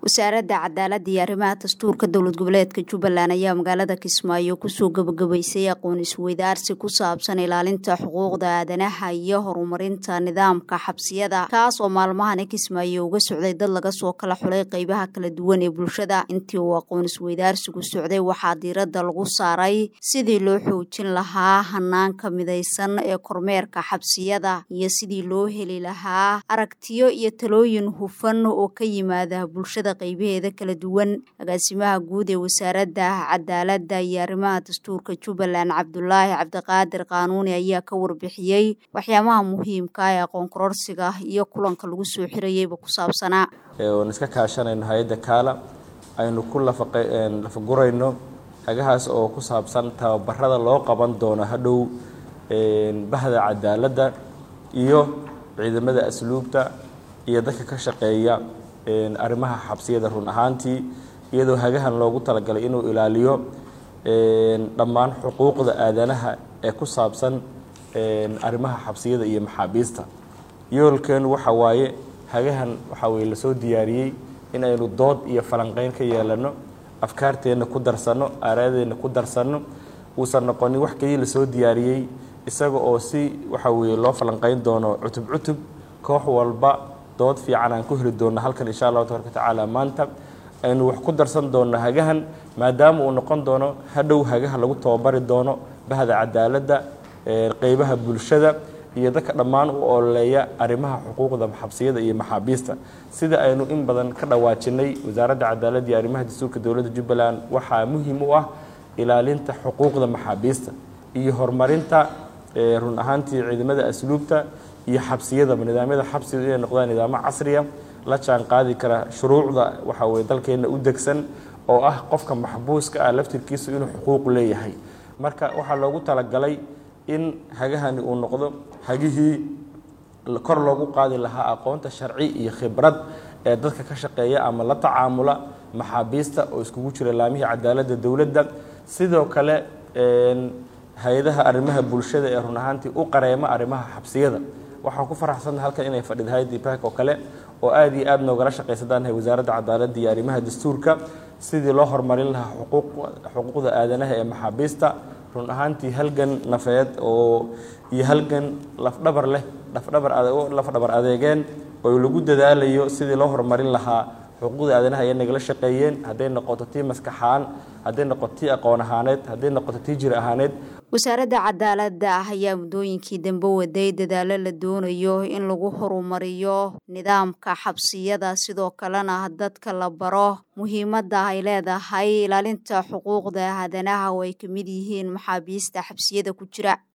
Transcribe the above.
wasaaradda cadaaladda iyo arrimaha dastuurka dowlad goboleedka jubbaland ayaa magaalada kismaayo kusoo gabagabaysay aqoon isweydaarsi ku saabsan ilaalinta xuquuqda aadanaha iyo horumarinta nidaamka xabsiyada kaas oo maalmahani kismaayo uga socday dad laga soo kala xulay qeybaha kala duwan ee bulshada intii uu aqoon isweydaarsigu socday waxaa diiradda lagu saaray sidii loo xoojin lahaa hanaanka midaysan ee kormeerka xabsiyada iyo sidii loo heli lahaa aragtiyo iyo talooyin hufan oo ka yimaada bulshada qaybaheeda kala duwan agaasimaha guud ee wasaaradda cadaaladda iyo arrimaha dastuurka jubbaland cabdulaahi cabdiqaadir qaanuuni ayaa ka warbixiyey waxyaabaha muhiimka ee aqoon kororsiga iyo kulanka lagu soo xirayeyba ku saabsanaa oon iska kaashanayno hay-adda kaala aynu ku lafagurayno hagahaas oo ku saabsan tababarada loo qaban doono hadhow bahda cadaaladda iyo ciidamada asluubta iyo dadka ka shaqeeya arrimaha xabsiyada run ahaantii iyadoo hagahan loogu talagalay inuu ilaaliyo dhammaan xuquuqda aadanaha ee ku saabsan arrimaha xabsiyada iyo maxaabiista yoolkeenu waxa waaye hagahan waxaa weye lasoo diyaariyey in aynu dood iyo falanqeyn ka yeelano afkaarteenna ku darsanno aaraadeenna ku darsanno uusan noqonin wax keliya lasoo diyaariyey isaga oo si waxa weye loo falanqeyn doono cutub cutub koox walba dood fiican aan ku heli doonno halkan insha allahu tabaraka watacaala maanta aynu wax ku darsan doonno hagahan maadaama uu noqon doono hadhow hagaha lagu tababari doono bahda cadaaladda qeybaha bulshada iyo dadka dhammaan u ololeeya arrimaha xuquuqda xabsiyada iyo maxaabiista sida aynu in badan ka dhawaajinay wasaaradda cadaaladda iyo arrimaha dastuurka dowladda jubbaland waxaa muhiim u ah ilaalinta xuquuqda maxaabiista iyo horumarinta run ahaantii ciidamada asluubta iyo xabsiyadaba nidaamyada xabsiga inay noqdaan nidaamo casriya la jaan qaadi kara shuruucda waxa weye dalkeenna u degsan oo ah qofka maxbuuska ah laftirkiisu inuu xuquuq leeyahay marka waxaa loogu talagalay in hagahani uu noqdo hagihii kor loogu qaadi lahaa aqoonta sharci iyo khibrad ee dadka ka shaqeeya ama la tacaamula maxaabiista oo iskugu jira laamihii cadaaladda dowladda sidoo kale hay-adaha arrimaha bulshada ee run ahaantii u qareema arrimaha xabsiyada waxaan ku faraxsanna halkan inay fadhida hay-adii baak oo kale oo aad iyo aad noogala shaqaysadaan wasaaradda cadaaladda iyo arrimaha dastuurka sidii loo horumarin lahaa xuquuqda aadanaha ee maxaabiista run ahaantii halgan nafeed oo iyo halgan lafdhabar leh lafdhabar lafdhabar adeegeen oo lagu dadaalayo sidii loo horumarin lahaa xuquuqda aadanaha ayay nagala shaqeeyeen hadday noqoto tii maskaxaan hadday noqoto tii aqoon ahaaneed hadday noqoto tii jir ahaaneed wasaaradda cadaaladda ah ayaa muddooyinkii dambe waday dadaalo la doonayo in lagu horumariyo nidaamka xabsiyada sidoo kalena dadka la baro muhiimadda ay leedahay ilaalinta xuquuqda aadanaha oo ay ka mid yihiin maxaabiista xabsiyada ku jira